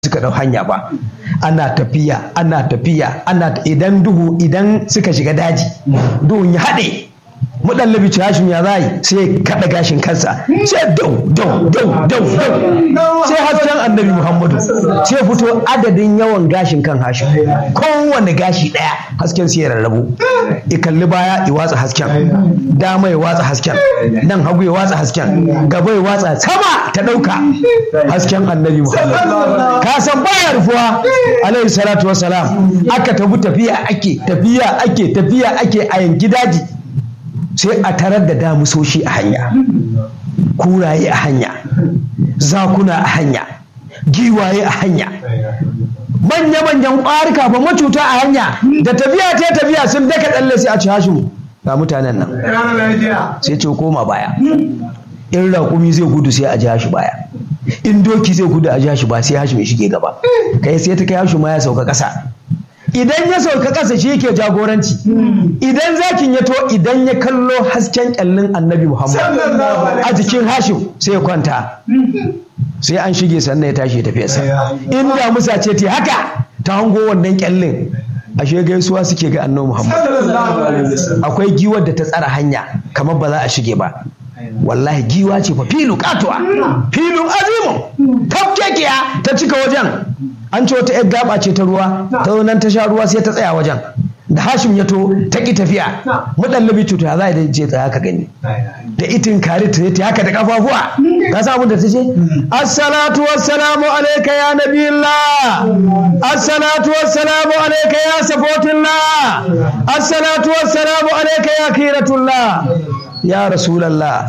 suka ɗau hanya ba ana tafiya ana tafiya ana idan duhu idan suka shiga daji duhun ya haɗe muɗallabi ci hashim ya zai sai kaɗa gashin kansa sai dau dau dau dau dau sai hasken annabi muhammadu sai fito adadin yawan gashin kan hashim kowane gashi ɗaya hasken sai ya rarrabu i kalli baya i watsa hasken dama ya watsa hasken nan hagu ya watsa hasken gaba ya watsa sama ta ɗauka hasken annabi muhammadu ka san baya rufuwa alaihi salatu wasalam aka tafi tafiya ake tafiya ake tafiya ake a yanki daji sai a tarar da damusoshi a hanya kuraye a hanya zakuna a hanya giwaye a hanya manya-manyan ƙwarika ba macuta a hanya da tafiya ta tafiya sun daka tsalle sai a ci hashimu ga mutanen nan sai ce koma baya in raƙumi zai gudu sai a ji hashi baya in doki zai gudu a ji hashi ba sai hashi mai shige gaba kai sai ta kai hashi ma ya sauka ƙasa idan ya sauka ƙasa shi yake jagoranci idan zakin ya to idan ya kallo hasken kyallin annabi muhammad a jikin hashim sai ya kwanta sai an shige sannan ya tashi tafiyarsa in da musa ce ta haka ta hango wannan kyallin ashe gaisuwa suke ga annabi muhammad akwai giwar da ta tsara hanya kamar ba za a shige ba wallahi giwa ce fa filu katuwa filin azimu tafkekiya ta cika wajen an ce wata 'yar gaba ce ta ruwa ta nan ta sha ruwa sai ta tsaya wajen da hashim ya to ta ki tafiya mudallabi cuta za a je tsaya ka gani da itin kare ta ta haka da kafafuwa ka sa abin da ta ce assalatu wassalamu alayka ya nabiyillah assalatu wassalamu alayka ya safotillah assalatu wassalamu alayka ya kiratullah ya rasulallah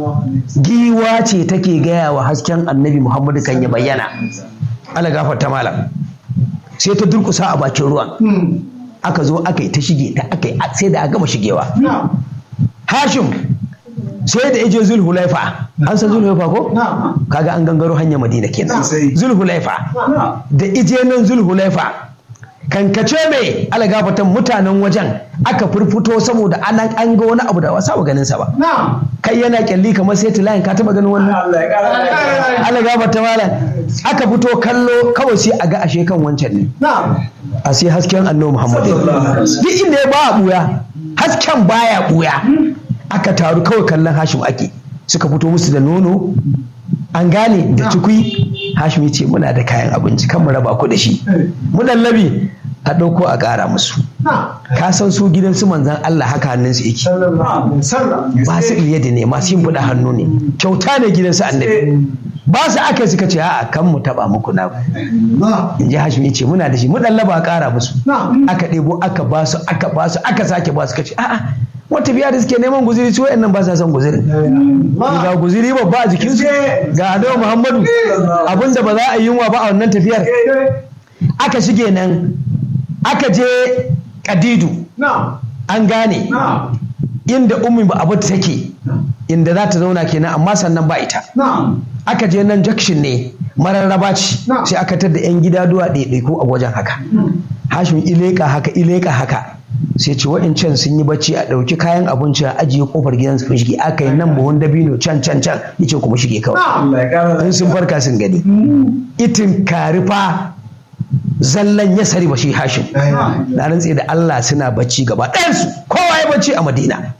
giwa ce take gaya wa hasken annabi muhammadu kan ya bayyana ala gafarta malam sai ta durkusa a bakin ruwan aka zo aka yi ta shige ta aka yi sai da aka gama shigewa hashim sai da yaje zulhulaifa an san zulhulaifa ko kaga an gangaro hanyar madina kenan zulhulaifa da ije nan zulhulaifa kankace mai alagafatan mutanen wajen aka furfuto saboda an an ga wani abu da wasa ba ganin sa ba kai yana kyalli kamar sai tilayin ka taba ganin wannan alagafata malam aka fito kallo kawai sai a ga ashe kan wancan ne a sai hasken annabi muhammad duk inda ya ba buya hasken baya buya aka taru kawai kallon hashim ake suka fito musu da nono an gane da tukui hashim ce muna da kayan abinci kan mu raba ku da shi mu labi a ɗauko a ƙara musu ka san su gidan su manzan Allah haka hannun su yake masu da ne masu yin buɗe hannu ne kyauta ne gidan su annabi ba su aka suka ce a'a kan mu taba muku na in ji hashim ce muna da shi mu laba a ƙara musu aka ɗebo aka ba su aka ba su aka sake ba su kace a'a wata biya da suke neman guziri su wayannan ba sa son guziri ga guziri babba a jikin su ga adawa muhammadu abinda ba za a yi yunwa ba a wannan tafiyar aka shige nan aka je kadidu an gane inda ummi ba abu take inda za ta zauna kenan amma sannan ba ita aka je nan jakshin ne mararraba ce sai aka tar da 'yan gida duwa ɗaiɗaiku a wajen haka hashim ileka haka ileka haka sai ce wa'incan sun yi bacci a ɗauki kayan abinci a ajiye kofar gidan su shige aka yi nan buhun dabino can can can yace kuma shige kawai in sun farka sun gani itin karifa zallan ya sari shi hashim na rantse da Allah suna bacci gaba ɗayansu kowa ya bacci a madina